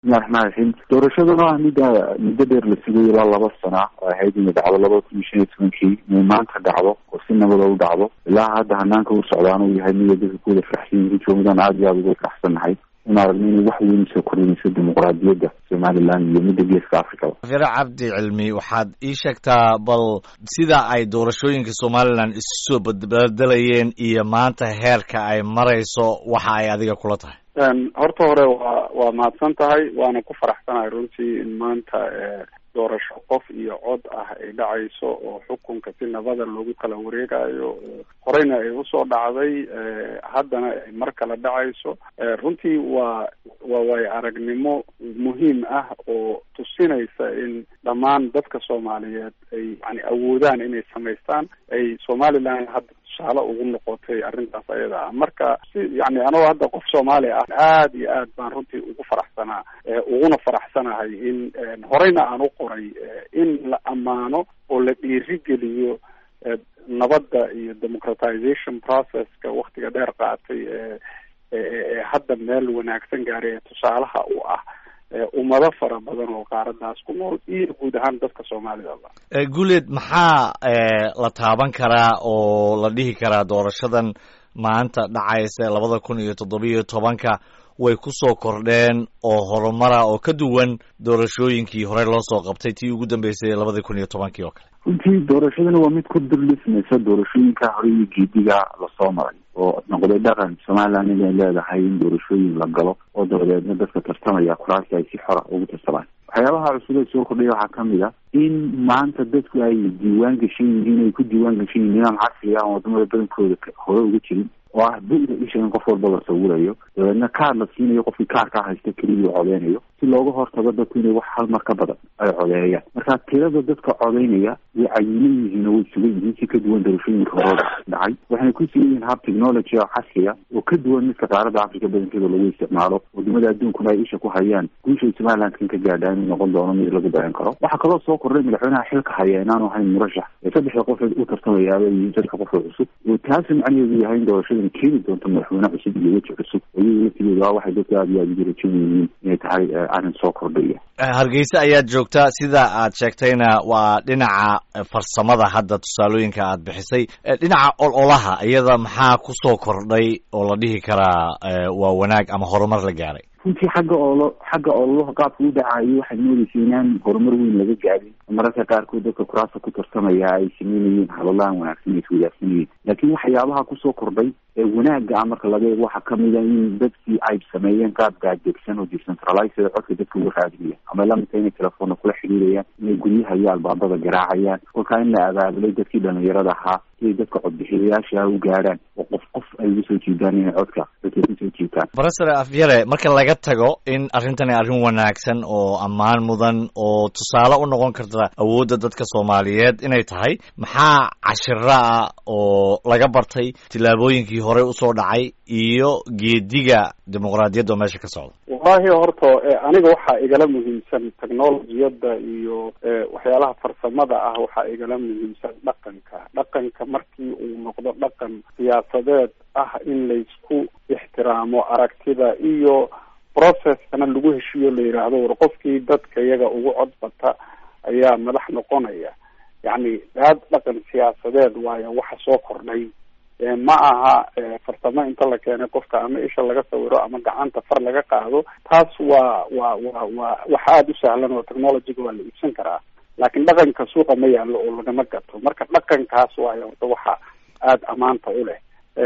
bismillahi raxmaan raxiim doorashaduna ah midda muddo dheer la sugay ilaa laba sana oo ahayd inay dhacdo labada kun iyo shan iyo tobankii inay maanta dhacdo oo si nabada u dhacdo ilaa hadda hanaanka u socdaan uu yahay mida dadka kuwada faraxsan yihiin joomadaan aada iyo aada uga faraxsannahay in aragno inay wax weyn soo kordhinayso dimuqraadiyadda somaliland iyo midda geeska africaba fire cabdi cilmi waxaad ii sheegtaa bal sida ay doorashooyinka somaliland isu soo badbedelayeen iyo maanta heerka ay marayso waxa ay adiga kula tahay horta hore waa waa mahadsan tahay waana ku faraxsanahay runtii in maanta doorasho qof iyo cod ah ay dhacayso oo xukunka si nabada loogu kala wareegayo horeyna ay usoo dhacday haddana ay mar kale dhacayso runtii waa waa waayo aragnimo muhiim ah oo tusinaysa in dhammaan dadka soomaaliyeed ay yani awoodaan inay samaystaan ay somaliland hadda tusaale ugu noqotay arrintaas ayada ah marka si yani anagoo hadda qof soomaali ah aada iyo aad baan runtii ugu faraxsanaa uguna faraxsanahay in horeyna aan u qoray in la ammaano oo la dhiirigeliyo nabadda iyo democratization processka waktiga dheer qaatay ee hadda meel wanaagsan gaaray ee tusaalaha u ah ummado fara badan oo qaaradaas ku nool iyo guud ahaan dadka soomaalidaba guuleed maxaa la taaban karaa oo la dhihi karaa doorashadan maanta dhacaysa labada kun iyo toddobiyo tobanka way ku soo kordheen oo horumara oo ka duwan doorashooyinkii horey loo soo qabtay tii ugu dambeysay labada kun iyo tobankii oo kale runtii doorashadana waa mid ku dullismaysa doorashooyinka hore iyo geediga lasoo maray oo noqday dhaqan somaliland inay leedahay in doorashooyin la galo oo dabadeedna dadka tartamaya kuraasi ay si xora ugu tartamaan waxyaabaha cusub ee soo kordhaya waxaa kamid a in maanta dadku ay diiwaan gashan yihiin ay ku diiwaan gashan yihin nidaam casri ah oo wadamada badankooda hore uga jirin oo ah bu-da isha in qof walba la sawirayo dabeedna kaar la siinayo qofkii kaarkaa haysta keliya u codeynayo si looga hortago dadku inay wax hal mar ka badan ay codeeyaan marka tirada dadka codeynaya way cayinan yihiin oo way sugan yihiin si ka duwan doorashooyinka horooda dhacay waxayna ku sugan yihiin hab technology oo casriya oo ka duwan midka qaaradda africa badankeeda lagu isticmaalo wadamada adduunkuna ay isha ku hayaan guushay somalilandkan ka gaadhaa inuu noqon doono mid lagu dayan karo waxaa kaloo soo kordhay madaxweynaha xilka haya inaanu ahayn murashax ee saddexda qof u tartamayaaba iyo dadka qofka cusub oo taasi macnaheedu yahay in doorashada keeni doonto madaxweyne cusub iyo weji cusub iyaga laftigeeda waa waxay dadka aada iyo aada ugu rajan yihiin inay tahay arrin soo kordhaya hargeysa ayaad joogtaa sida aad sheegtayna waa dhinaca farsamada hadda tusaalooyinka aad bixisay dhinaca ololaha iyada maxaa kusoo kordhay oo la dhihi karaa waa wanaag ama horumar la gaaray runtii xagga oolo xagga ololaha qaabka u dhacayo waxaad moodaysa inaan horumar weyn laga gaadin mararka qaarkood dadka kuraasta ku tartamaya ay sameynayeen hadalahan wanaagsan ay iswadaagsanayeen laakiin waxyaabaha kusoo kordhay ee wanaaga ah marka laga eego waxaa kamid a in dadkii ay sameeyeen qaab gaadegsan oo decentralized codka dadka uga raadinaya ama lamidka inay telefoonna kula xiriirayaan inay guryaha iyo albaabada garaacayaan kolkaa in la abaabulay dadkii dhalinyarada ahaa siay dadka codbixiyayaasha u gaadhaan oo qof qof ay uga soo jiidaan inay codka dadka kusoo jiitaan professor afyare marka laga tago in arrintani arrin wanaagsan oo ammaan mudan oo tusaale u noqon karta awoodda dadka soomaaliyeed inay tahay maxaa cashiro ah oo laga bartay tillaabooyinkii horey usoo dhacay iyo geediga dimuqraadiyadda oo meesha ka socda wallahi horta aniga waxaa igala muhiimsan technologiyadda iyo waxyaalaha farsamada ah waxaa igala muhiimsan dhaqanka dhaqanka markii uu noqdo dhaqan siyaasadeed ah in laysku ixtiraamo aragtida iyo processkana lagu heshiiyo la yidhaahdo war qofkii dadka iyaga ugu cod bata ayaa madax noqonaya yacni aad dhaqan siyaasadeed waayo waxa soo kordhay ma aha farsamo inta la keenay qofka ama isha laga sawiro ama gacanta far laga qaado taas waa waa waa waa wax aada u sahlan oo technologyga waa la iibsan karaa laakiin dhaqanka suuqa ma yaallo oo lagama gato marka dhaqankaas waayo horta waxa aada ammaanta u leh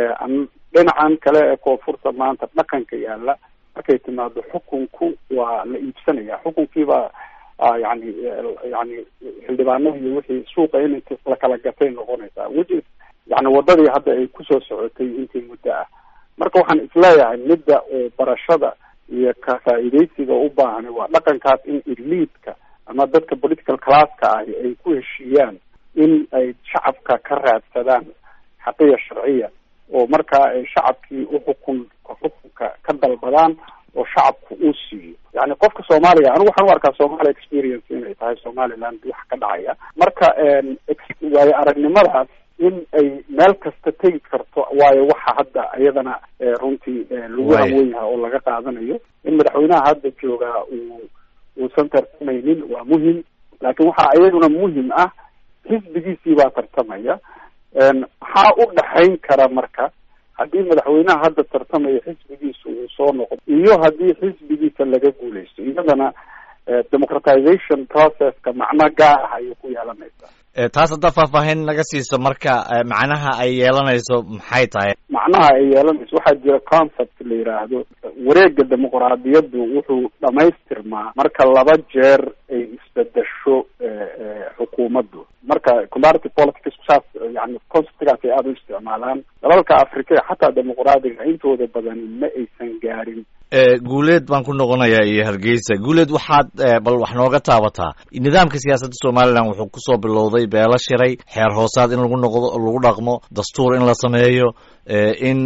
dhinacan kale ee koonfurta maanta dhaqanka yaalla markay timaado xukunku waa la iibsanaya xukunkiibaa yani yani xildhibaanada iyo wixii suuqa in la kala gatay noqonaysaa weji yani wadadii hadda ay kusoo socotay intii muddo ah marka waxaan isleeyahay midda oo barashada iyo ka faa'iidaysiga u baahan waa dhaqankaas in eliidka ama dadka political classka ahi ay ku heshiiyaan in ay shacabka ka raadsadaan xaqiya sharciya oo markaa ay shacabkii uxukun xukunka ka dalbadaan oo shacabku uu siiyo yani qofka soomaaliga anigu waxaan u arkaa somalia experience inay tahay somaliland wax ka dhacaya marka waayo aragnimadaas in ay meel kasta tegi karto waayo waxa hadda iyadana runtii lagu hawen yaha oo laga qaadanayo in madaxweynaha hadda joogaa uu uusan tartamaynin waa muhim laakiin waxaa iyaduna muhim ah xisbigiisii baa tartamaya maxaa u dhaxayn kara marka haddii madaxweynaha hadda tartamaya xisbigiisa uu soo noqdo iyo haddii xisbigiisa laga guuleysto iyadana democratization processka macno gaar ah ayay ku yeelanaysaa taas haddaa faahfaahin naga siiso marka macnaha ay yeelanayso maxay tahay macnaha ay yeelanayso waxaa jira concept la yidhaahdo wareega dimuqraadiyaddu wuxuu dhamaystirmaa marka laba jeer ay isbedesho xukuumaddu marka comparative politics saas yani conceptgaas ay aada u isticmaalaan dalalka africa xataa dimuqraadiga intooda badan ma aysan gaarin guuleed baan ku noqonayaa iyo hargeysa guuleed waxaad bal wax nooga taabataa nidaamka siyaasadda somalilan wuxuu kusoo bilowday beelo shiray xeer hoosaad in lagu noqdo lagu dhaqmo dastuur in la sameeyo in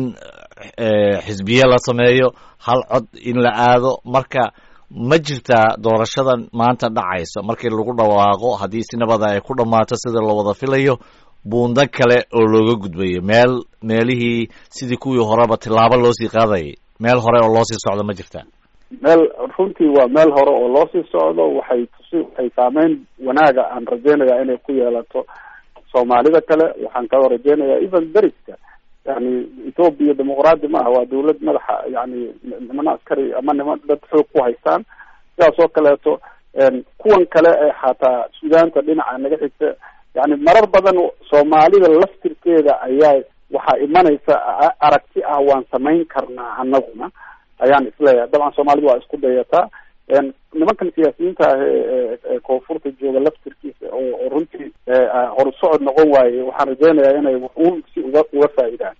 xisbiye la sameeyo hal cod in la aado marka ma jirtaa doorashadan maanta dhacaysa markii lagu dhawaaqo haddii si nabada ay ku dhammaato sida la wada filayo buundo kale oo looga gudbayo meel meelihii sidii kuwii horeba tilaabo loosii qaadayay meel hore oo loosii socdo ma jirtaa meel runtii waa meel hore oo loosii socdo waxay tusi waxay saameyn wanaaga aan rajeynayaa inay ku yeelato soomaalida kale waxaan kaloo rajeynayaa even deriska yani ethoopia dimuqraadi maaha waa dawlad madaxa yani nimana askari ama niman dad xoog ku haystaan sidaas oo kaleeto kuwan kale ee xataa sudaanta dhinaca naga xigta yani marar badan soomaalida laftirkeeda ayaa waxaa imanaysa aragti ah waan samayn karnaa anaguna ayaan isleeyahay dabcan soomaalida waa isku dayataa nimankan siyaasiyiinta ah ee koonfurta jooga laftirkiisa oo runtii horsocod noqon waaye waxaan rajeynayaa inay un si uga uga faa'iidaan